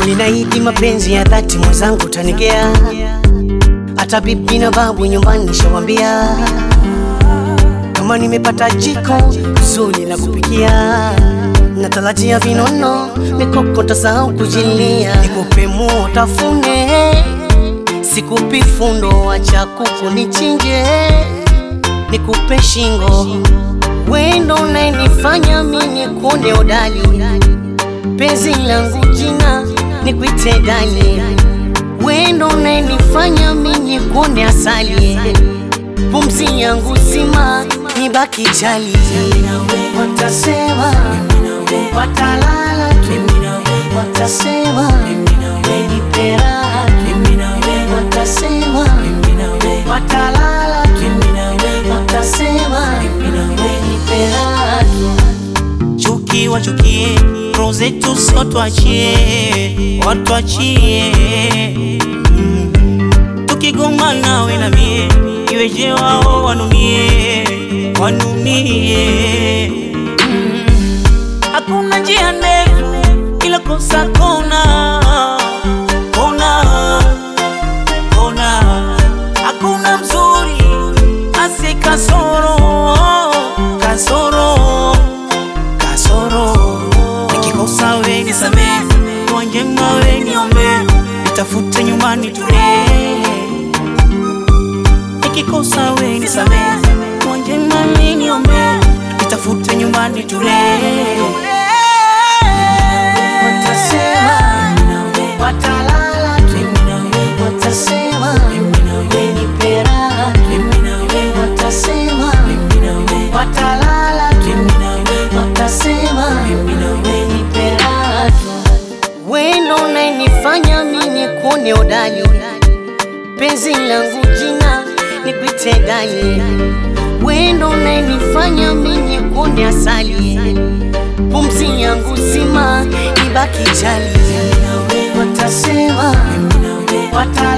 Ninaahidi mapenzi ya dhati, mwenzangu tanigea, hata bibi na babu nyumbani shawambia, kama nimepata jiko zuri la kupikia, natarajia vinono mikoko tasahau kujilia, nikupe muo tafune, sikupi fundo, acha kuku nichinje, nikupe shingo, wendo unayenifanya mimi kuone odali penzi langu jina nikuite dali, wendo unayenifanya mimi kuone asali, pumzi yangu zima nibaki jali. Watasema watalala tu, watasema nipe raha tu, watasema watalala tu, watasema nipe raha tu. Chuki wachukie, roho zetu sio tuachie, watuachie. Mm. Tukigongana we na mie, iweje wao wanunie, wanunie. Mm. Hakuna njia ndefu ila kosa kona, kona, kona. Hakuna mzuri asi kasoro, kasoro kasoro nikikosa we nisamee, dua njema we niombe, nitafute nyumbani tule. Nikikosa we nisamee, dua njema we niombe, nitafute nyumbani tule. Watasema watalala tu, watasema nipe raha tu, watasema watalala tu, watasema nipe raha tu. Wendo unayenifanya mimi kuone odali, penzi langu jina nikuite dali, wendo unayenifanya mimi kuone asali pumzi yangu zima ibaki jali, watasema wata